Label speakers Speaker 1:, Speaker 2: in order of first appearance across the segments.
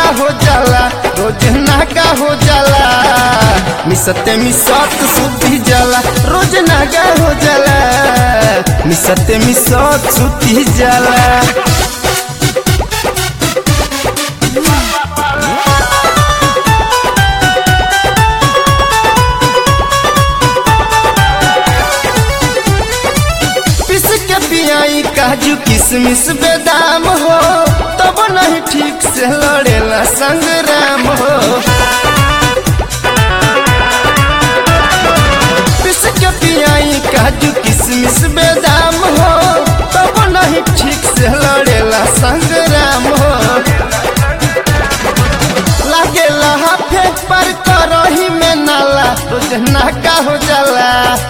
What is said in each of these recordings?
Speaker 1: हो जाला रोज नागा हो जाला मिसते मिसत सुती जाला रोज नागा हो जाला मिसते मिसत सुती जाला पिस के पियाई काजू किशमिश बेदाम हो तब नहीं ठीक से लड़ेला संग्राम हो पिस के पियाई काजू किशमिश बेदाम हो तब नहीं ठीक से लड़ेला संग्राम हो लागे हाफे पर करही में नाला रोज नाका हो जाला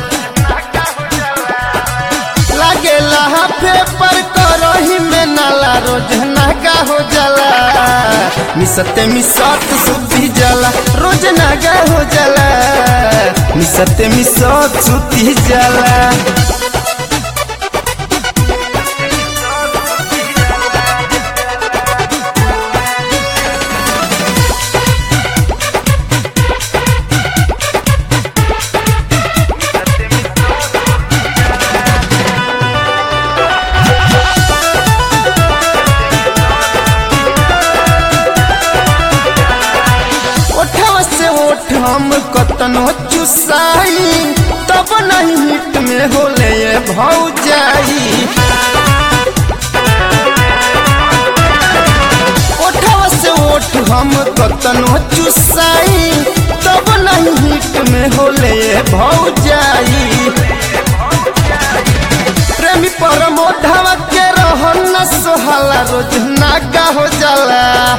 Speaker 1: लागे हाफे पर करही में नाला रोज नाका हो जाला मिसते मिसत सुती जाला रोज नागा हो जाला मिसते मिसत सुती जाला ओठवा से ओठ हम कतनो चुसाई तब नहीं हिट में होले ये भौजाई ओठवा से ओठ हम कतनो चुसाई तब नहीं हिट में होले ये भौजाई प्रेमी परमोधवा के रहन न सोहाला रोज नागा हो जाला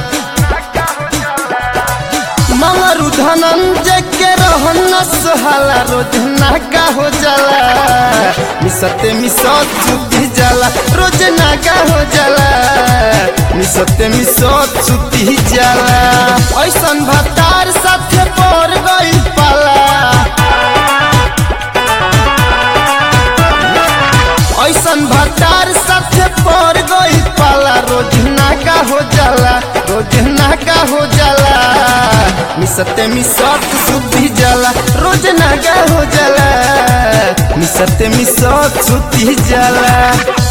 Speaker 1: मंगरू धनंजय के रहन न सोहाला रोज नागा हो जाला मिसते मिसत सुती जाला रोज नागा हो जाला मिसते मिसत सुती जाला ऐसन भतार साथे पड़ गई पाला ऐसन भतार साथे पड़ गई पाला रोज नाका हो जाला रोज नाका हो जाला मिसते मिसत सुती जाला रोज नाका हो जाला मिसते मिसत सुती जाला